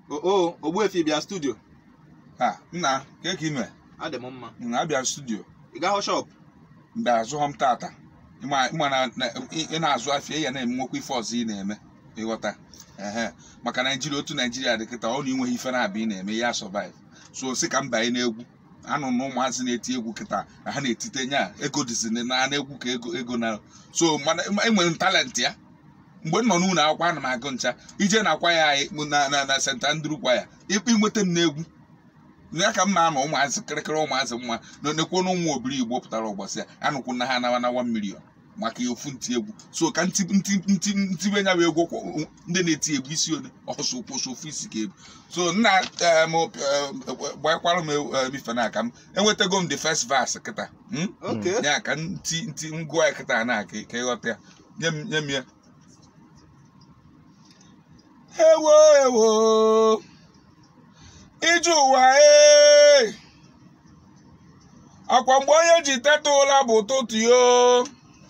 o ogbuefi bịa studio ha nna ka ka ime adị m mma na abịa studio ị gahụ shop mgbe azụghọ m tata ịma ịma na na- ị ị na-azụ afịa ya na-eme nwekwa ife ọzọ ị na-eme ịghọta ehe maka naijiria otu naijiria dị kịta ọ na inweghị ife na-abịa ị na-eme ya survive so si ka m banye n'egwu anụ na ụmụazị na-eti egwu kịta na ha na-etite nya ego dịzi na na egwu ka ego ego na so mana enwere m talent ya mgbe m nọ n'ụlọ akwụkwọ ana m agụ ncha ije na akwa ya anyị na na na St. Andrew kwa ya ịnweta m n'egwu ya ka m na-anọ ụmụazị kịrịkịrị ụmụazị mma na nekwo na ụmụ obiri igbo pụtara ụbọchị ya anụkwu na ha anawa na 1 million maka ofu ntị egwu so ka ntị ntị ntị ntibe nya bụ egwu kwa- ndị na-eti egwu isi one ọsọ kwụsị ofu isi ka egwu so nna em, em, gbakwara m em, ife na aka m enwetago m the first verse kịta hmm? oke ya ka ntị ntị ngụọ ya kịta na ka ka ịghọta ya nye m nye m ya ewo ewo ije ụwa ee akwa mgbe onye ji teta ụra bụ ụtụtụ yo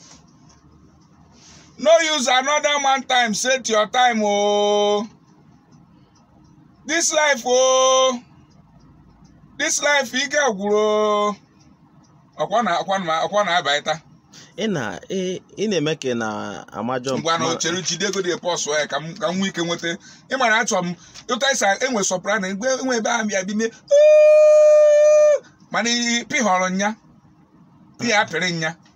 no use another man time set your time o this life o this life ike gwụrụ o ọkwa na ọkwa na ọkwa na-abaịta ị na ị ị na-eme ka ị na-amajọ ngwa na chere jide ego dị pọsụ ya ka m ka m nwee ike nweta ịmara achọ m ụta isa enwe soprano mgbe enwe ebe ahụ bịa bime mana pịhọrọ nya pị ya pịrị nya